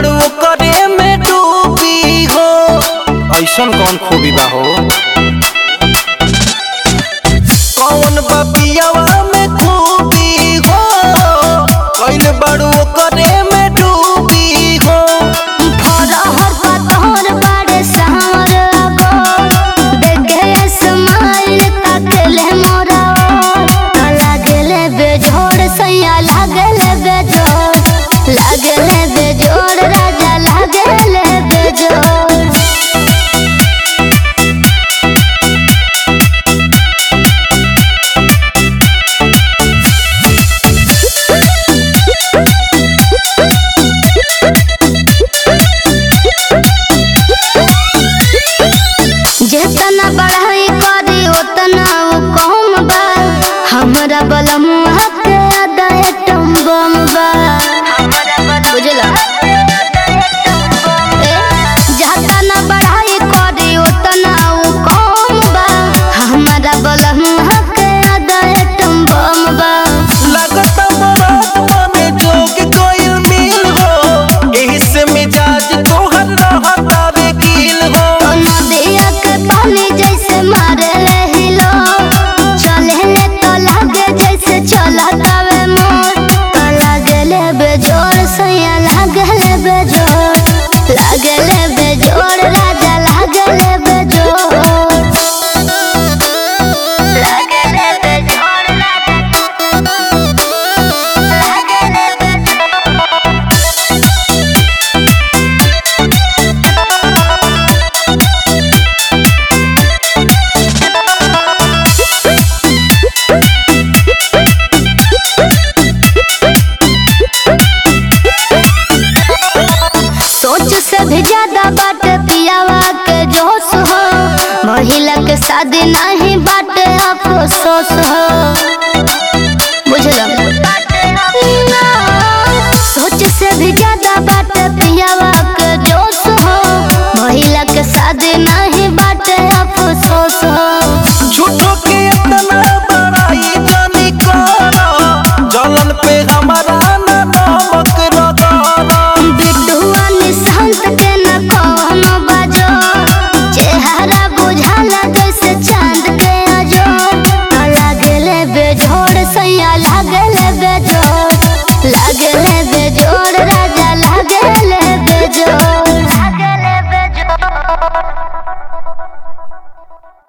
बाड़ू करे में डूबी हो ऐसन कौन खूबी बा हो कौन बपियावा में खूबी हो कैल बाड़ू करे में डूबी हो फरहर पतहर बाड़े सावर अगो देखे स्माइल ताकले मोरा ओ लागले बेजोड़ सैया लागले बेजोड़ लागले बेजोड़ राजा लागले बेजोड़ जितना बढ़ाई करी उतना वो कम बा हमरा बलमुआ के अदाय टम्बम बा बुझला ए, जितना बढ़ाई करी उतना वो कम बा हमरा बलमुआ के अदाय टम्बम बा लागत मराठवा में जोग कोयल मिल हो एही से मिजाज तोहर रहता बेकील हो तो नदिया के पानी जैसे मारे हिलो चले ले तो लागे जैसे चलता वे मोर तो लागे ले बेजोर सैया लागे ले बेजोर लागे ले बेजोर राजा लागे ले बेजोर लागे ले बेजोर राजा लागे ले बेजोर सोच से भी ज्यादा बाटे पियावा के जोश हो महिला के शादी नहीं बाटे अफसोस हो बुझल सोच से भी ज्यादा बाटे पियावा के जोश हो महिला के शादी नहीं बाटे अफसोस हो झूठो के इतना बड़ाई जानी करो जलन पे हमारा ना नमक रगड़ो बिटुआ निशांत के न कोनो बाजो चेहरा बुझाला जैसे चांद के अजो लागले बेजोड़ सैया लागले बेजोड़